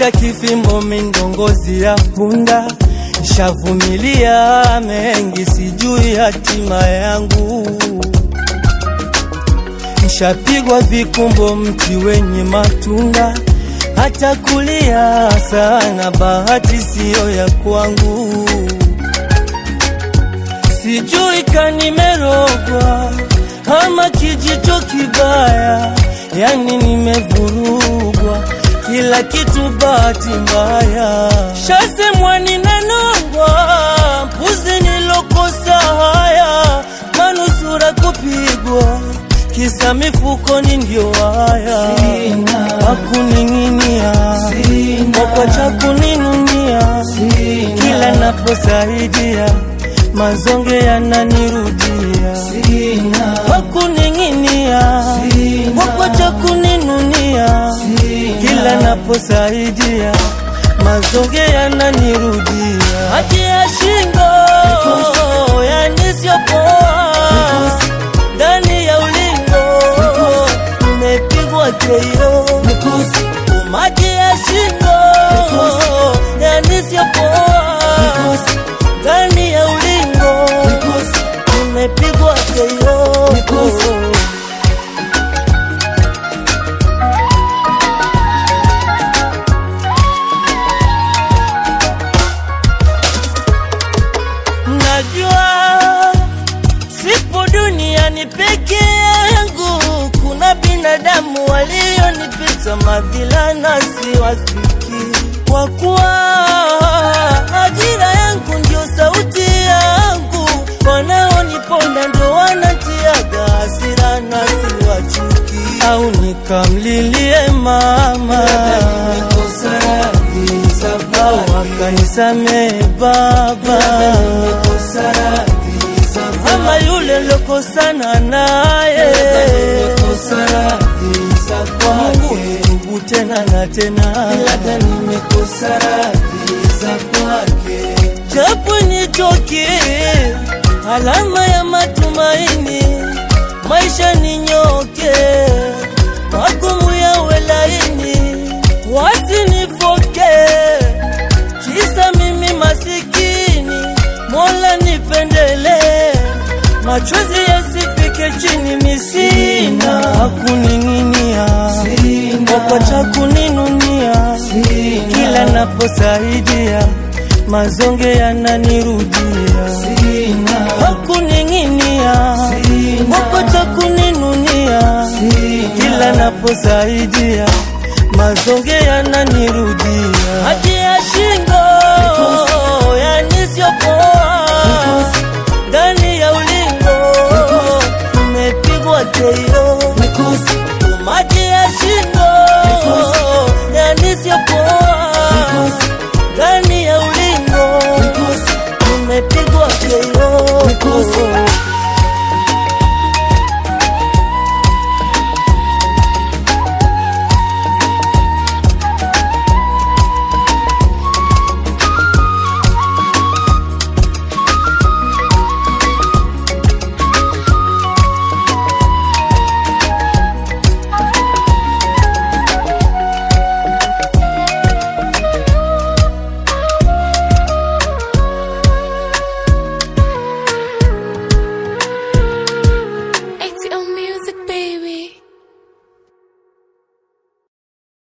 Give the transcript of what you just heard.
cha kifimbo mindongozi ya punda, shavumilia mengi, sijui hatima yangu. Nshapigwa vikumbo, mti wenye matunda, hata kulia sana, bahati siyo ya kwangu. Sijui kanimerogwa ama kijicho kibaya, yani nimevurugwa kila kitu, bahati mbaya. Shasemwa ninanongwa, mpuzi nilokosa haya, manusura kupigwa, kisa mifukoni ndio haya, wakuning'inia wakwacha kuninunia, kila naposaidia mazonge yananirudia, wakuning'inia wakwacha kuninunia, kila naposaidia mazonge yananirudia, haki ya shingo yanisiopoa ndani ya ulingo nimepigwa keio umaki ya shingo yanisiopoa ndani ya ulingo nimepigwa keio Najua sipo duniani peke yangu, kuna binadamu walionipita madhila na siwafiki, kwa kuwa ajira yangu ndio sauti yangu, wanaoniponda ndo wanatiaga hasira na siwachuki, au nikamlilie mama au akanisamehe baba ama yule lokosana naye kwa Mungu nitubu tena na tena, japo nichoke, alama ya matumaini, maisha ninyoke, magumu yawe laini, wasinifoke kisa mimi masikini, Mola nipendele, machozi yasifike chini, misina wakuning'inia, wakwacha kuninunia, kila naposaidia mazonge yananirudia, wakuning'inia, wakwacha kuninunia, kila naposaidia mazonge yananirudia